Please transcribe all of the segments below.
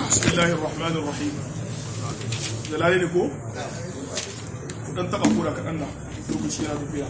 بسم الله الرحمن الرحيم jalali ne ko? dan taba kura kaɗan na lokaci yana tafiya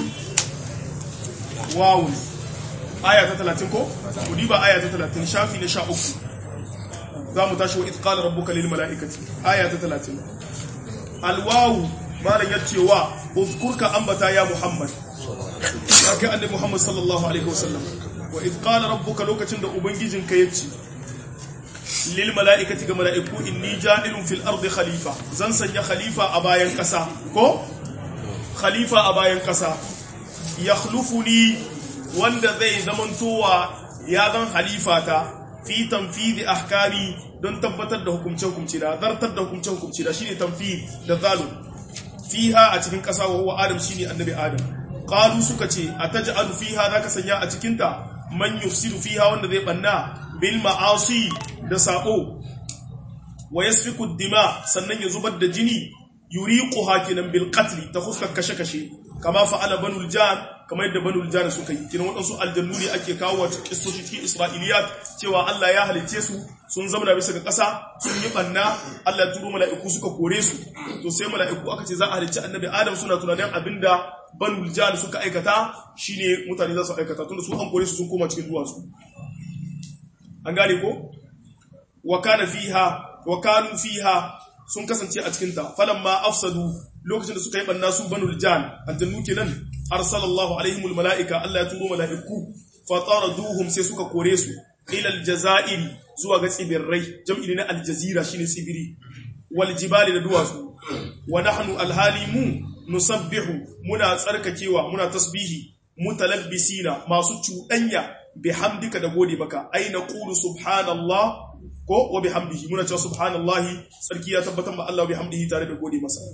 wawun aya ta talatin ko? kudi ba aya ta talatin shafi na sha uku za mu tashi wa itkala rabbuka lil mala'ikati aya ta talatin alwawu malam ya ce wa uzkurka ambata ya muhammad ya kai annabi muhammad sallallahu alaihi wasallam wa itkala rabbuka lokacin da ubangijinka ya ce lil mala'ikati ga mala'iku inni ja'ilun fil ardi khalifa zan sanya khalifa a bayan kasa ko khalifa a bayan kasa yakhlufuni wanda zai zamantowa ya zan khalifata fi tanfidhi ahkami don tabbatar da hukumce hukumci da zartar da hukumce hukumci da shine tanfid da zalim fiha a cikin kasa wa huwa adam shine annabi adam qalu suka ce ataj'alu fiha zaka sanya a cikin ta man yufsidu fiha wanda zai banna bil ma'asi da sabo wa yasfiku dima sannan ya zubar da jini yuriqu hakinan bil qatl ta fuskar kashe kashe kama fa'ala banul jan kama yadda banul jan suka yi kinan wadansu aljannu ne ake kawo wa kissoshi cikin isra'iliyat cewa Allah ya halice su sun zama bisa ga ƙasa sun yi banna Allah ya turo mala'iku suka kore su to sai mala'iku aka ce za a halicci annabi Adam suna tunanin abinda banul jan suka aikata shine mutane za su aikata tunda su an kore su sun koma cikin duwatsu an gane ko wa kana fiha wa kanu fiha sun kasance a cikin ta falamma afsadu lokacin da suka yi banna su banul jan aljannu kenan arsalallahu alaihimul malaika Allah ya turo malaiku fa taraduhum sai suka kore su ila aljazairi zuwa ga tsibirrai jam'i na aljazira shine tsibiri wal jibali da duwatsu wa nahnu alhalimu nusabbihu muna tsarkakewa muna tasbihi mutalabbisina masu cuɗanya bihamdika da gode baka ai na qulu subhanallah ko wa bihamdihi muna cewa subhanallahi sarki ya tabbatar ma Allah bihamdihi tare da gode masa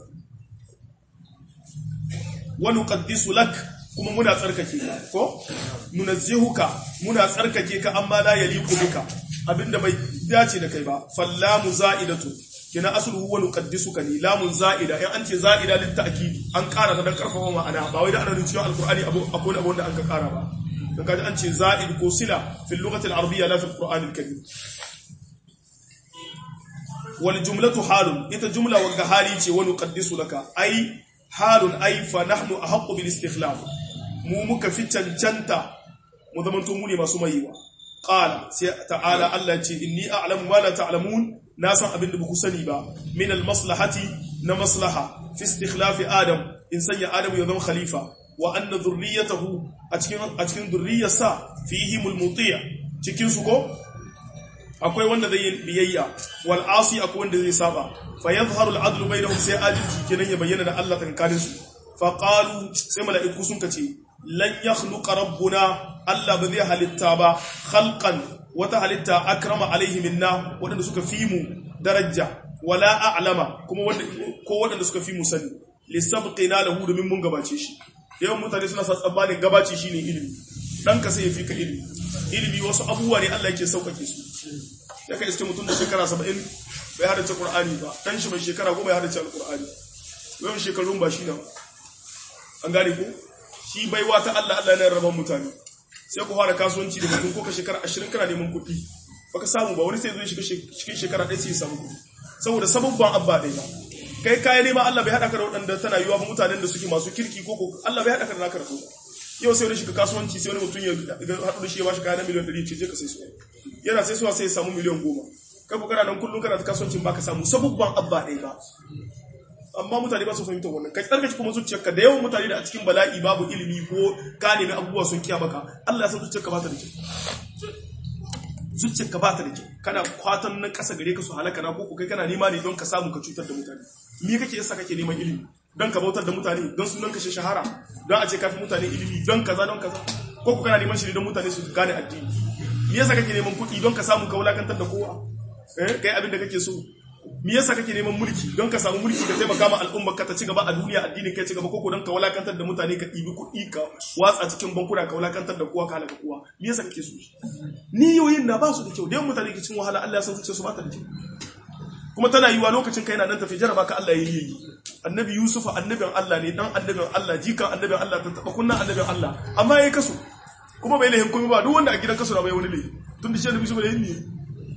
wa nuqaddisu lak kuma muna tsarkake ka ko nunazzihuka muna tsarkake ka amma la yaliqu bika abinda bai dace da kai ba fallamu za'idatu kina asluhu wa nuqaddisuka ni lamun za'ida in an ce za'ida lit ta'kidi an ƙara ta dan karfafa ma'ana ba wai da ana cikin alqur'ani abu akwai abu wanda an ka ƙara ba dan kaji an ce za'id ko sila fi lughati al-arabiyya la fi al-qur'an al-karim wal jumlatu halun ita jumla wa hali ce wa nuqaddisu laka ai halun ai fa nahnu ahqqu bil istikhlaf mu muka fi cancanta mu zamanto mu ne masu mayewa qala sai ta'ala Allah ce inni a'lamu ma la ta'lamun na san abin da ba ku sani ba min al maslahati na maslaha fi istikhlaf adam in sanya adam ya zama khalifa wa anna dhurriyyatahu a cikin a cikin dhurriyyarsa fihim al muti' cikin su ko akwai wanda zai yi biyayya wal asi akwai wanda zai saba fa yadhharu al adlu bainahum sai adalci kenan ya bayyana da Allah tankarin su fa qalu sai mala'iku sun kace lan yakhluqa rabbuna Allah ba zai halitta ba khalqan wata halitta akrama alaihi minna wadanda suka fi mu daraja wala a'lama kuma wanda ko wadanda suka fi mu sani lisabqina lahu domin mun gabace shi yawan mutane suna sa tsammanin gabaci shine ilimi dan ka sai ya fi ka ilimi ilimi wasu abubuwa ne Allah yake saukake su ya ka iske mutum da shekara 70 bai hadace Qur'ani ba dan shi mai shekara 10 ya hadace Al-Qur'ani yawan shekarun ba shi na an gane ko shi baiwa ta Allah Allah ne rabon mutane sai ku fara kasuwanci da mutum ko ka shekara 20 kana neman kuɗi baka samu ba wani sai zai shiga cikin shekara ɗaya sai ya samu kuɗi saboda sababban abba ɗaya ba kai kayan nema Allah bai haɗa ka da waɗanda tana yiwa ba mutanen da suke masu kirki ko ko Allah bai haɗa ka da naka da yau sai wani shiga kasuwanci sai wani mutum ya haɗu da shi ya bashi kayan miliyan ɗari ce je ka sai su yana sai suwa sai ya samu miliyan goma kai ku kana nan kullum kana ta kasuwancin baka samu sabubban abba ɗaya ba amma mutane ba su fahimta wannan kai tsarkaci kuma zuciyarka da yawan mutane da a cikin bala'i babu ilimi ko ka nemi abubuwa sun kiya maka Allah ya san zuciyarka ba ta da kyau zuciyarka ba ta da kyau kana kwatan na ƙasa gare ka su halaka na ko kai kana nema ne don ka samu ka cutar da mutane me kake yasa kake neman ilimi don ka bautar da mutane don sunan kashe shahara don a ce kafi mutane ilimi don kaza don kaza ko ku kana neman shi don mutane su gane addini me yasa kake neman kuɗi don ka samu ka wulakantar da kowa eh kai abin da kake so me yasa kake neman mulki don ka samu mulki ka taimaka ma al'umma ka ta ci gaba a duniya addinin kai ci gaba koko don ka wulakantar da mutane ka ɗibi kuɗi ka watsa cikin bankuna ka wulakantar da kowa ka halaka kowa me yasa kake so niyoyin na ba su da kyau da yawan mutane ke cin wahala Allah ya san zuciya su ba ta da kyau kuma tana yiwa lokacin kai na nan tafi jaraba ka Allah ya yi annabi Yusuf annabin Allah ne dan annabin Allah jikan annabin Allah ta taba kunnan annabin Allah amma yayi kaso kuma bai lahin komai ba duk wanda a gidan kaso na bai wani lahi tun da shi annabi Yusuf da yin ne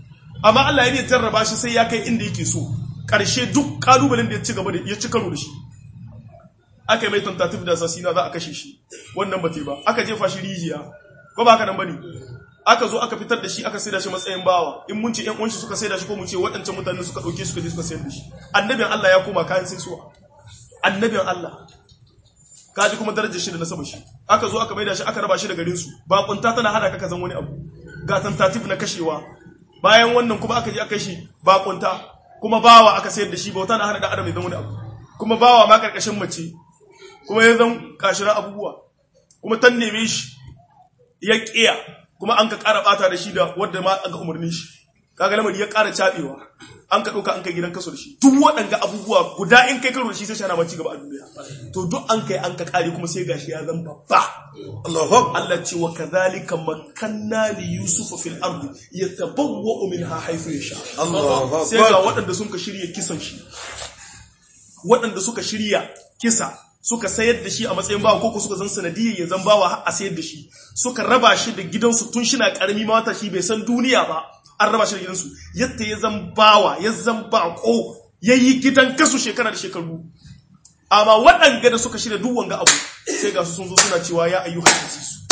amma Allah ya ne jarraba shi sai ya kai inda yake so karshe duk kalubalen da ya ci gaba da ya ci karo da shi aka yi mai tentative da assassina za a kashe shi wannan ba ba aka jefa shi rijiya ko ba haka nan bane aka zo aka fitar da shi aka saida shi matsayin bawa in mun ce ƴan uwanshi suka saida shi ko mu ce waɗancan mutane suka ɗauke suka je suka sayar da shi annabin Allah ya koma kayan sai suwa annabin Allah kaji kuma darajar shi da nasaba shi aka zo aka maida shi aka raba shi da garin su ba kunta tana hada ka kazan wani abu ga tentative na kashewa bayan wannan kuma aka je aka shi ba kunta kuma bawa aka sayar da shi bauta na hana da adam ya zama wani abu kuma bawa ma karkashin mace kuma ya zan kashira abubuwa kuma tan neme shi ya kiya kuma an ka ƙara ɓata da shi da wadda ma an ka umarni shi kaga lamari ya ƙara caɓewa an ka ɗauka an kai gidan kaso da shi duk waɗanga abubuwa guda in kai karo da shi sai shana ci gaba a duniya to duk an kai an ka ƙare kuma sai gashi ya zan babba Allahu Allah ce wa kadhalika makanna li yusuf fil ardi yatabawwa'u minha haythu yasha Allahu sai ga Akbar. waɗanda suka shirya kisan shi waɗanda suka shirya kisa suka sayar da shi a matsayin bawa ko suka zan sanadiyyar ya zan bawa har a sayar da shi suka raba shi da gidansu tun shi na karami ma wata shi bai san duniya ba an raba shi da gidansu yadda ya zan bawa ya zan bako ya yi gidan kasu shekara da shekaru amma waɗanga da suka shirya duk wanga abu sai ga su sun zo suna cewa ya ayyuhan asisu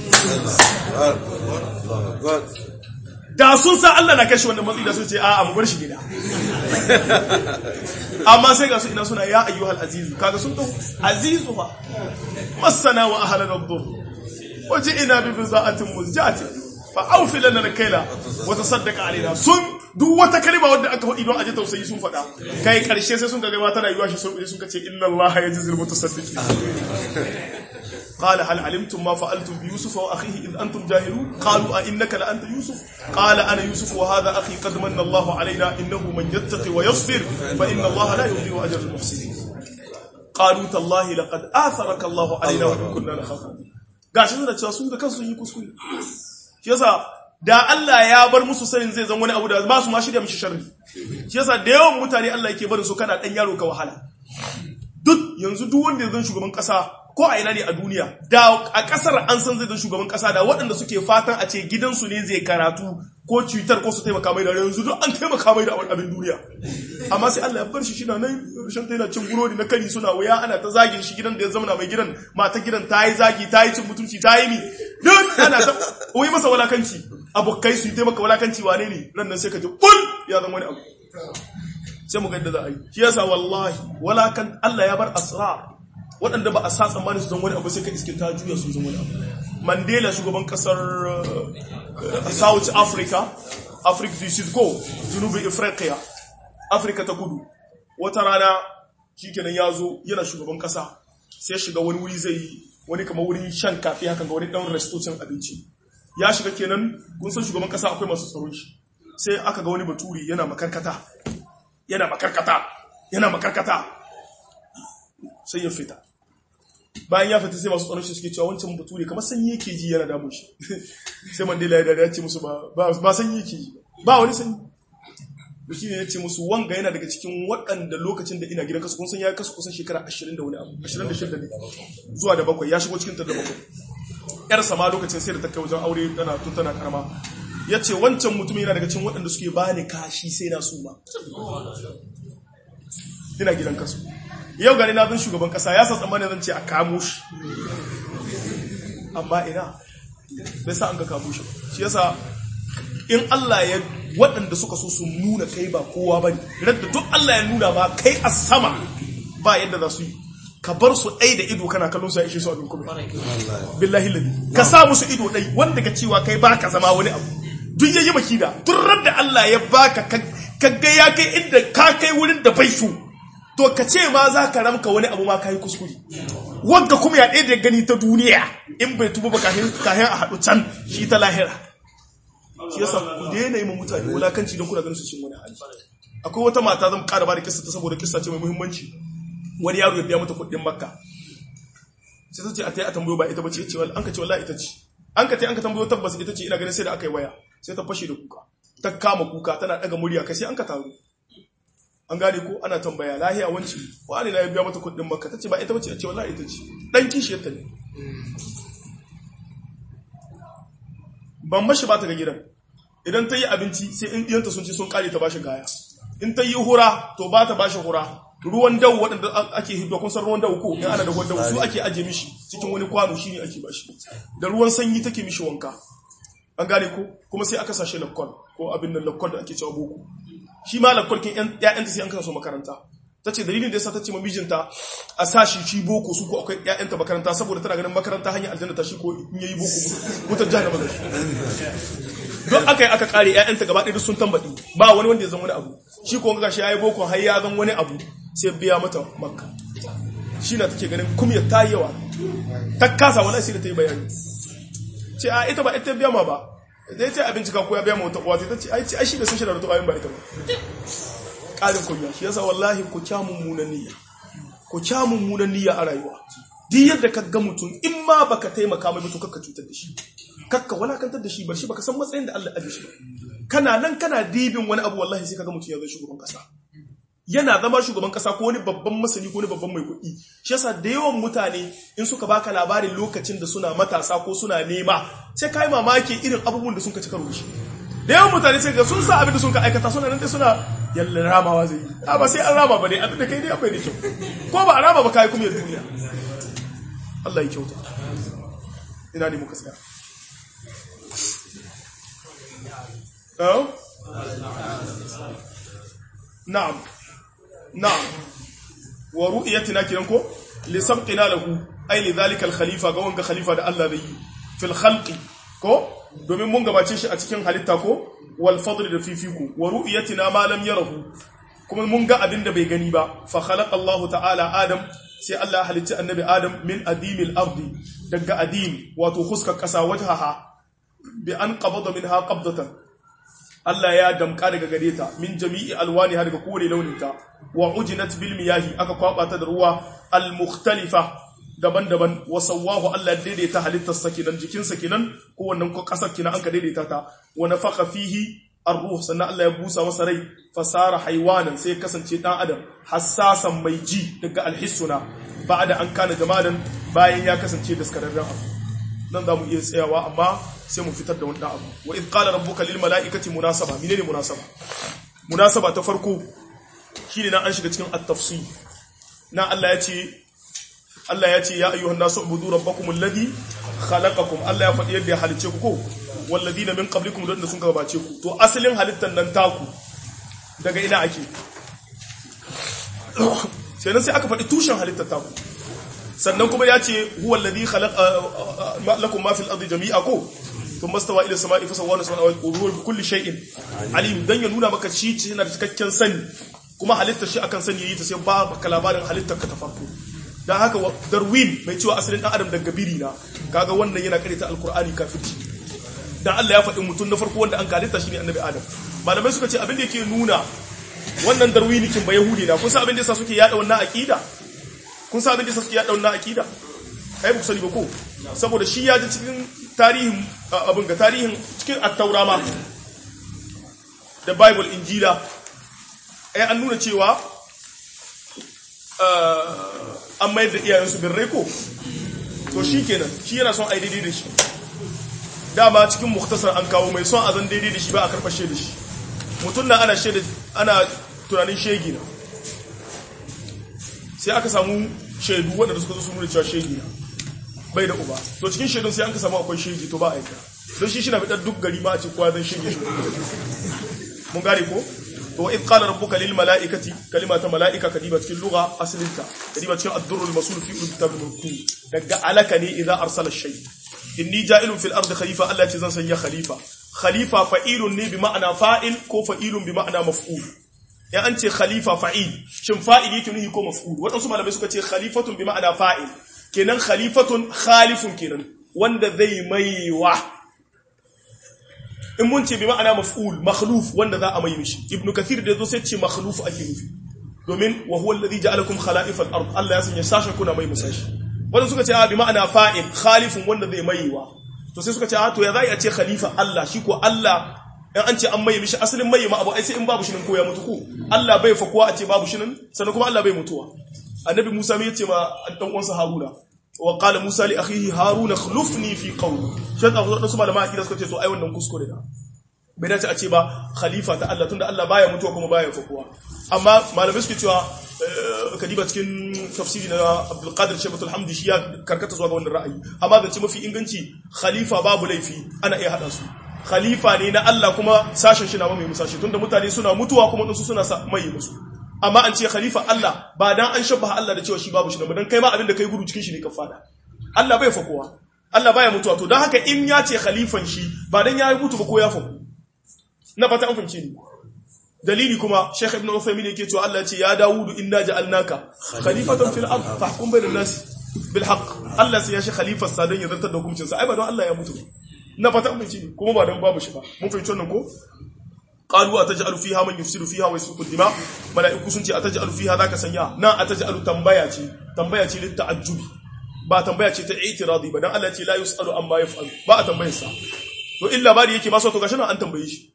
Allahu Akbar. da sun san Allah na kashe wannan matsayi da sun ce a'a mu bar shi gida amma sai ga su ina suna ya ayyuhal azizu kaga sun dau azizu ba masana wa ahlan ad-dur waji'ina bi biza'atin muzjati fa awfi lana al-kayla wa tasaddaq alaina sun duk wata kalma wanda aka faɗi don aje tausayi sun faɗa kai karshe sai sun ga gaba tana yiwa shi sun sun ce inna allaha yajzil mutasaddiqin قال هل علمتم ما فعلتم بيوسف واخيه اذ انتم جاهلون قالوا ائنك لانت يوسف قال انا يوسف وهذا اخي قد من الله علينا انه من يتقي ويصبر فان الله لا يضيع اجر المحسنين قالوا تالله لقد اثرك الله علينا وان كنا نخاف gashi suna cewa su da kansu sun yi kuskure shi yasa da Allah ya bar musu sanin zai zan wani abu da ba su ma shirya mishi sharri shi yasa da yawan mutane Allah yake barin su kana dan yaro ka wahala duk yanzu duk wanda ya zan shugaban kasa ko a ina ne a duniya da a kasar an san zai zan shugaban kasa da waɗanda suke fatan a ce gidansu ne zai karatu ko cutar ko su taimaka mai da yanzu duk an taimaka mai da abin duniya amma sai Allah ya bar shi shi na nan rushen ta yana cin burodi na kari suna wuya ana ta zagin shi gidan da ya zama mai gidan mata gidan ta yi zagi ta yi cin mutunci ta yi mi duk ana ta wai masa walakanci abokai su yi taimaka walakanci wane ne ran nan sai ka ji bul ya zama wani abu sai mu ga yadda za a yi shi yasa wallahi walakan Allah ya bar asrar waɗanda ba a sa tsammanin su zan wani abu sai ka iske ta juya sun zan wani abu mandela shugaban kasar uh, south africa africa du sud ko junubin afirka afirka ta kudu wata rana shikenan ya zo yana shugaban kasa sai shiga wani wuri zai wani kama wurin shan kafi hakan ga wani ɗan restocin abinci ya shiga kenan kun san shugaban kasa akwai masu tsaron shi sai aka ga wani baturi yana makarkata yana makarkata yana makarkata sai ya fita bayan ya fita sai masu tsaron shi suke cewa wancan bature kamar sanyi yake ji yana damun shi sai mandela ya dada ya ce musu ba ba sanyi yake ji ba wani sanyi da shi ne ya ce musu wanga yana daga cikin waɗanda lokacin da ina gidan kasu kun san ya kasu kusan shekara 20 da wani abu 26 ne zuwa da bakwai ya shigo cikin ta da bakwai yar sama lokacin sai da ta kai wajen aure tana tun tana karama ya ce wancan mutum yana daga cikin waɗanda suke ba ni kashi sai na suma ina gidan kasu yau gani na zan shugaban kasa ya san tsammanin zan ce a kamo shi amma ina bai sa an ka kamo shi shi yasa in Allah ya waɗanda suka so su nuna kai ba kowa ba ne radda duk Allah ya nuna ma kai a sama ba yadda za su yi ka bar su ɗai da ido kana kallon su ya ishe su abin kuma billahi lalli ka sa musu ido ɗai wanda ka cewa kai ba ka zama wani abu duk yayi makida duk radda Allah ya baka ka ga ya kai inda ka kai wurin da bai so to ka ce ma za ka ramka wani abu ma ka yi kuskure wanda kuma ya ɗaya da gani ta duniya in bai tuba ba kahin a haɗu can shi ta lahira shi yasa ku daina yi ma mutane wulakanci don kuna ganin su cin wani hali akwai wata mata zan ƙara ba da kissa ta saboda kissa ce mai muhimmanci wani yaro ya biya mata kuɗin makka sai ta ce a ta yi a tambayo ba ita ba ce ce an ka ce wallahi ita ce an ka ta an ka tambayo tabbas ita ce ina ganin sai da aka yi waya sai ta fashe da kuka ta kama kuka tana ɗaga murya kai sai an ka taru an gane ko ana tambaya lahiya wanci wani na ya biya mata kuɗin makka ta ce ba ita ba ce a ce wallahi ita ce ɗan kishiyarta ne ban mashi ba ta ga gidan idan ta yi abinci sai in ɗiyanta sun ci sun kare ta bashi gaya in ta yi hura to ba ta bashi hura ruwan dawo waɗanda ake hiddo kun san ruwan dawo ko in ana da ruwan dawo su ake aje mishi cikin wani kwano shine ake bashi da ruwan sanyi take mishi wanka an gane ko kuma sai aka sashe lakkol ko abin nan lakkol da ake cewa boko shi ma lakkol kin ƴaƴanta sai an kasa su makaranta ta ce dalilin da yasa ta ce ma mijinta a sashi shi boko su ko akwai ƴaƴanta makaranta saboda tana ganin makaranta hanyar aljanna ta shi ko in yayi boko mutar jahannama da shi don aka yi aka kare ƴaƴanta gaba ɗaya sun tambaɗi ba wani wanda ya zama wani abu shi ko ga shi yayi boko har ya zama wani abu sai biya mata makka shi na take ganin kumya ta yi yawa ta kasa wala sai da ta yi bayani ce a ita ba ita biya ma ba da ya ce abinci ka koya biya ma wata uwa ta ce ai ai shi da sun shi da wata bayan ba ita ba ƙarin kunya shi yasa wallahi ku kya mummunan niyya ku kya mummunan niyya a rayuwa duk yadda ka ga mutum in ma baka taimaka mai mutum kakka cutar da shi kakka walakantar da shi bar shi baka san matsayin da Allah ya shi ba kana nan kana dibin wani abu wallahi sai kaga mutum ya zai shugaban kasa yana zama shugaban kasa ko wani babban masani ko wani babban mai kuɗi shi yasa da yawan mutane in suka baka labarin lokacin da suna matasa ko suna nema sai kai mamaki irin abubuwan da sun ka cika rubuci da yawan mutane sai ga sun sa abin da sun ka aikata suna nan dai suna yalla ramawa zai yi a ba sai an rama ba ne abin da kai dai akwai da kyau ko ba a rama ba kai kuma ya duniya Allah ya kyauta ina ne muka tsaya na'am na'am wa ru'yatina kiran ko li sabqina lahu ay li dhalika al khalifa ga wanga khalifa da Allah zai yi fil khalqi ko domin mun gabace shi a cikin halitta ko wal fadl da fifiku wa ru'yatina ma lam yarahu kuma mun ga abin da bai gani ba fa khalaqa Allah ta'ala Adam sai Allah halitta annabi Adam min adimil ardi daga adim wato huskar kasa wajhaha bi an qabada minha qabdatan Allah ya damka daga gare ta min jami'i alwani har daga kowane launin ta wa ujinat bil miyahi aka kwaba ta da ruwa al mukhtalifa daban-daban wa sawwahu Allah ya daidaita halittar sa kinan jikin sa kinan ko wannan ko kasar kinan an ka daidaita ta wa nafakha fihi ar-ruh sannan Allah ya busa masa rai fasara haywanan sai kasance dan adam hassasan mai ji daga alhissuna ba'da an kana jamalan bayan ya kasance daskararren abu nan za mu iya tsayawa amma sai mu fitar da wani abu wa idh qala rabbuka lil mala'ikati munasaba menene munasaba munasaba ta farko shine nan an shiga cikin at-tafsir na Allah ya ce Allah ya ce ya ayyuhan nasu ubudu rabbakum alladhi khalaqakum Allah ya faɗi yadda ya halice ku ko walladina min qablikum da sun gabace ku to asalin halittar nan taku daga ina ake sai nan sai aka faɗi tushen halittar taku sannan kuma ya ce huwa alladhi khalaqa lakum ma fil ardi jami'a ko thumma stawa ila samai fasawwana samai wa huwa bi kulli shay'in alim dan ya nuna maka shi yana da cikakken sani kuma halittar shi akan sani yayi ta sai ba baka labarin halittar ka ta farko dan haka darwin mai cewa asalin dan adam daga biri na kaga wannan yana karanta alqur'ani kafirci dan Allah ya faɗi mutum na farko wanda an halitta shine annabi adam malamai suka ce abin da yake nuna wannan darwinikin ba yahudi na kun san abin da yasa suke yada wannan aqida kun sa abin da suke yada wannan akida kai ba ku sani ba ko saboda shi ya ji cikin tarihin abin ga tarihin cikin at-taura ma da bible injila ai an nuna cewa an mayar da iyayensu birrai ko to shi kenan shi yana son ai daidai da shi dama cikin muktasar an kawo mai son a zan daidai da shi ba a karfashe da shi mutum na ana ana tunanin shegi na sai aka samu shaidu waɗanda suka zo su nuna cewa shegi na bai da uba to cikin shaidun sai an ka samu akwai shegi to ba a yanka don shi shina fitar duk gari ma a ce kowa zan shege shi mun gane ko to wa idh qala rabbuka lil malaikati kalima ta malaika kadiba cikin lugha aslinta kadiba cikin ad-durrul masul fi kitab al-mulku daga alaka ne idza arsala shay inni ja'ilun fil ardi khalifa Allah ce zan sanya khalifa khalifa fa'ilun ne bi ma'ana fa'il ko fa'ilun bi ma'ana maf'ul ya an ce khalifa fa'il shin fa'il yake nuhi ko maf'ul waɗansu malamai suka ce khalifatun bi ma'ana fa'il kenan khalifatun khalifun kenan wanda zai maiwa in mun ce bi ma'ana maf'ul makhluf wanda za a mai mishi ibnu kathir da yazo sai ce makhluf ake nufi domin wa huwa alladhi ja'alakum khala'if al-ard Allah ya sanya sashen kuna mai musashi wanda suka ce a bi ma'ana fa'il khalifun wanda zai maiwa to sai suka ce a to ya za a ce khalifa Allah shi ko Allah in an ce an maye mishi asalin maye ma abu ai sai in babu shinin ko ya mutu ko Allah bai fakuwa a ce babu shinin sannan kuma Allah bai mutuwa annabi Musa mai yace ma dan uwansa Haruna wa qala Musa li akhihi Haruna khlufni fi qawli shi da wasu malama akida suka ce to ai wannan kuskure da bai dace a ce ba khalifa ta Allah tunda Allah baya mutuwa kuma baya fakuwa amma malamai suke cewa eh, kadiba cikin tafsiri na Abdul Qadir Shaybatul Hamdi shi ya karkata zuwa ga wannan ra'ayi amma zance mafi inganci khalifa babu laifi ana iya hada su khalifa ne na Allah kuma sashen shi na mai musashi tunda mutane suna mutuwa kuma su suna sa- mai musu amma an ce khalifa Allah ba dan an shabba Allah da cewa shi babu shi ba dan kai ma abin da kai gudu cikin shi ne ka fada Allah bai fakowa Allah baya mutuwa to dan haka in ya ce khalifan shi ba dan ya mutu ba ko ya faku na fata an fahimce ni dalili kuma Sheikh Ibn Uthaymeen yake cewa Allah ya ce ya Dawudu inna ja'alnaka khalifatan fil ard fahkum bainan nas bil haqq Allah sai ya shi khalifar sa dan ya zartar da hukuncin sa ai ba don Allah ya mutu ba na fata an fahimce ni kuma ba dan babu shi ba mun fahimci wannan ko qalu ataj'alu fiha man yufsidu fiha wa yasfiku dima malaiku sun ce ataj'alu fiha zaka sanya nan ataj'alu tambaya ce tambaya ce lit ta'ajjubi ba tambaya ce ta itiradi ba dan Allah ce la yusalu amma yaf'alu ba a tambayar sa to illa bari yake ba so to gashi nan an tambaye shi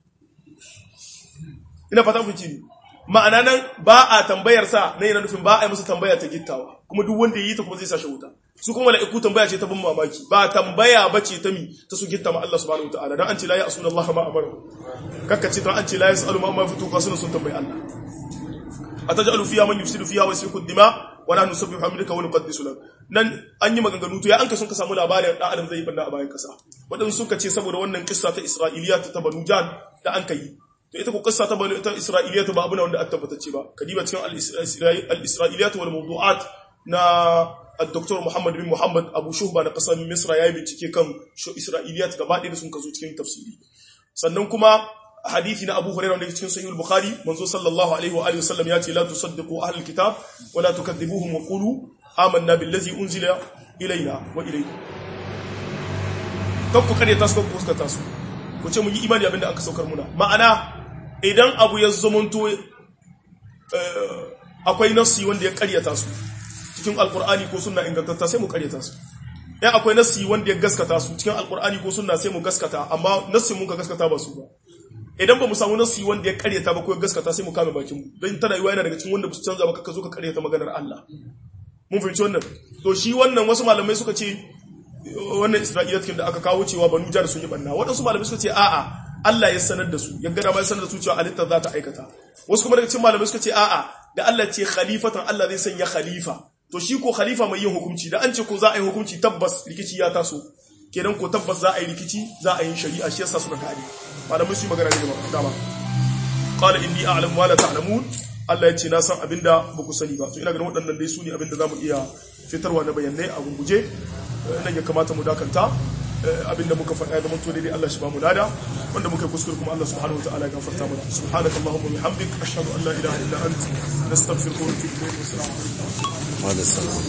ina fata mun ci ma'ana nan ba a tambayar sa na yana nufin ba a yi masa tambaya ta gittawa kuma duk wanda yi ta kuma zai sa shi wuta su kuma mala'iku tambaya ce ta bin mamaki ba tambaya ba ce ta mi ta su gitta ma Allah subhanahu wataala dan an ce la ya asuna Allah ma amara kakka ce dan an ce la yasalu ma amma fitu ka suna sun tambayi Allah atajalu fiha man yufsidu fiha wa yasfiku dima wa nahnu nusabbihu hamdaka wa nuqaddisu lak nan an yi maganganu to ya an ka sun ka samu labarin dan adam zai banda a bayan kasa wadansu suka ce saboda wannan kissa ta Isra'iliya ta Banu Jan da an kai to ita ko kissa ta Banu ta Isra'iliya ba abu ne wanda aka tabbatacce ba kadiba cikin al-Isra'iliyat wal mawdu'at na الدكتور محمد بن محمد ابو شهبه na kasar Misra yayi bincike kan Isra'iliyat gaba ɗaya da sun kazo cikin tafsiri sannan kuma hadisi na Abu Hurairah wanda yake cikin Sahih al-Bukhari manzo sallallahu alaihi wa alihi wasallam ya ce la tusaddiqu ahlul kitab wa la tukadibuhum wa qulu amanna billazi unzila ilaina wa ilaykum kan ku kare tasu ku suka tasu ku ce mun yi imani abinda aka saukar muna ma'ana idan abu ya zamanto akwai nassi wanda ya karyata su cikin alkur'ani ko sunna ingantatta sai mu karyata su ya akwai nassi wanda ya gaskata su cikin alkur'ani ko sunna sai mu gaskata amma nassin mun ka gaskata ba su ba idan ba mu samu nassi wanda ya karyata ba ko ya gaskata sai mu kame bakin mu don tana yiwa yana daga cikin wanda ba su canza ba ka zo ka karyata maganar Allah mun fahimci wannan to shi wannan wasu malamai suka ce wannan Isra'ila cikin da aka kawo cewa banu jar sun yi banna waɗansu malamai suka ce a'a Allah ya sanar da su ya gada ma ya sanar da su cewa alitta za ta aikata wasu kuma daga cikin malamai suka ce a'a da Allah ce khalifatan Allah zai sanya khalifa to shi ko khalifa mai yin hukunci da an ce ko za a yi hukunci tabbas rikici ya taso kenan ko tabbas za a yi rikici za a yi shari'a shi yasa suka kare malamai su yi magana ne da dama qala inni a'lamu ma la ta'lamun Allah ya ce na san abinda ba ku sani ba to ina ganin waɗannan dai su ne abinda zamu iya fitarwa na bayanai a gunguje nan ya kamata mu dakanta abinda muka faɗa ya zama to daidai Allah shi ba mu lada wanda muka kuskure kuma Allah subhanahu wa ta'ala ya gafarta mana subhanaka allahumma wa bihamdik ashhadu an la ilaha illa anta nastaghfiruka wa natubu ilayk wa assalamu alaikum Wa alaikum salam.